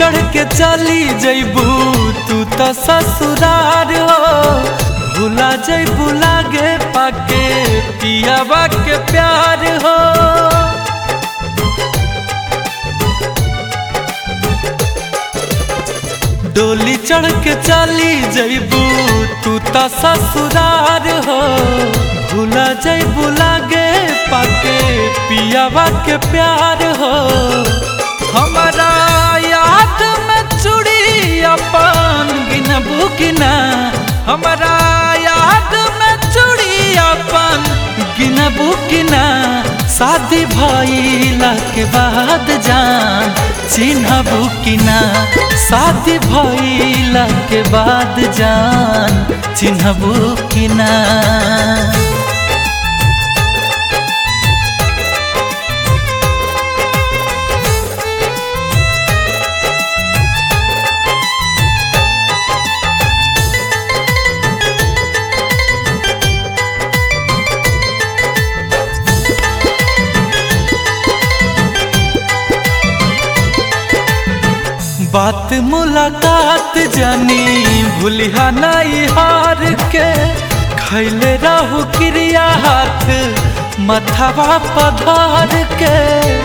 चढ़ के चली जैबू तू तो ससुरार हो भूला जैबू लागे पाके पियावा के प्यार हो डोली चढ़ के चली जैबू तू तो ससुरार हो भूला जैबू लागे पाके पियावा के प्यार हो हमारा याद में चूड़ी अपन गिनबू किना हमारा याद में चूड़ी अपन गिनबू किना शादी भइला के बाद जान चिन्हबू किना शादी भइला के बाद जान चिन्हबू किना बात मुलाकात जानी भूलिहा नहीं हार के खैले रहू क्रिया हाथ मथवा पधार के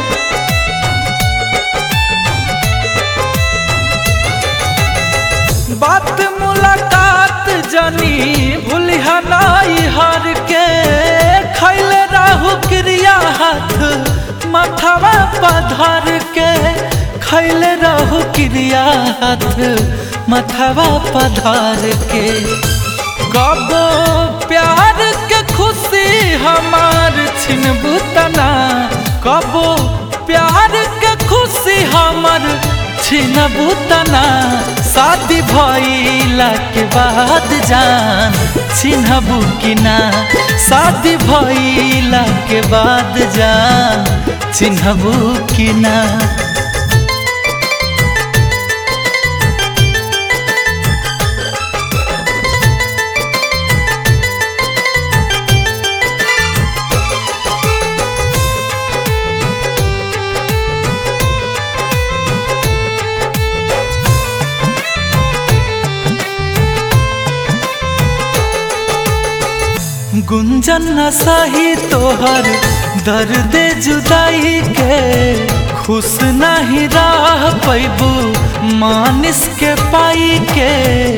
बात मुलाकात जानी भूलिहा नहीं हार के खैले रहू क्रिया हाथ मथवा पधार के खैले रहू क्रिया हाथ मथवा पधार के कबो प्यार के खुशी हमार छिनबू तना कबो प्यार के खुशी हमर छिनबू तना शादी भइला के बाद जान छिनबू कि ना शादी भइला के बाद जान चिन्हबू कि ना गुंजन न सही तोहर दर्द जुदाई के खुश नहीं रह पैबू मानिस के पाई के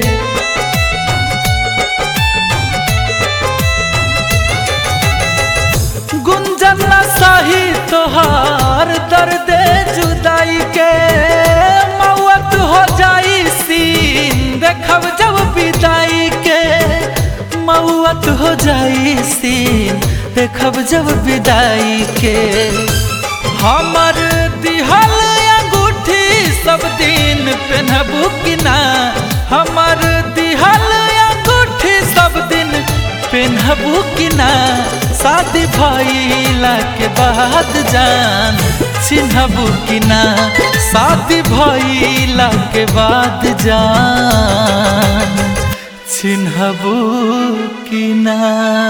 गुंजन न सही तोहर दर्द जुदाई के मौत हो जाई सीन देखब जब विदाई के मौत हो जाई सीन देखब जब विदाई के हमर दिहल अंगूठी सब दिन पहनबू कि ना हमर दिहल अंगूठी सब दिन पहनबू कि ना शादी भइला के बाद जान चिन्हबू कि ना शादी भइला के बाद जान चिन्हबू कि ना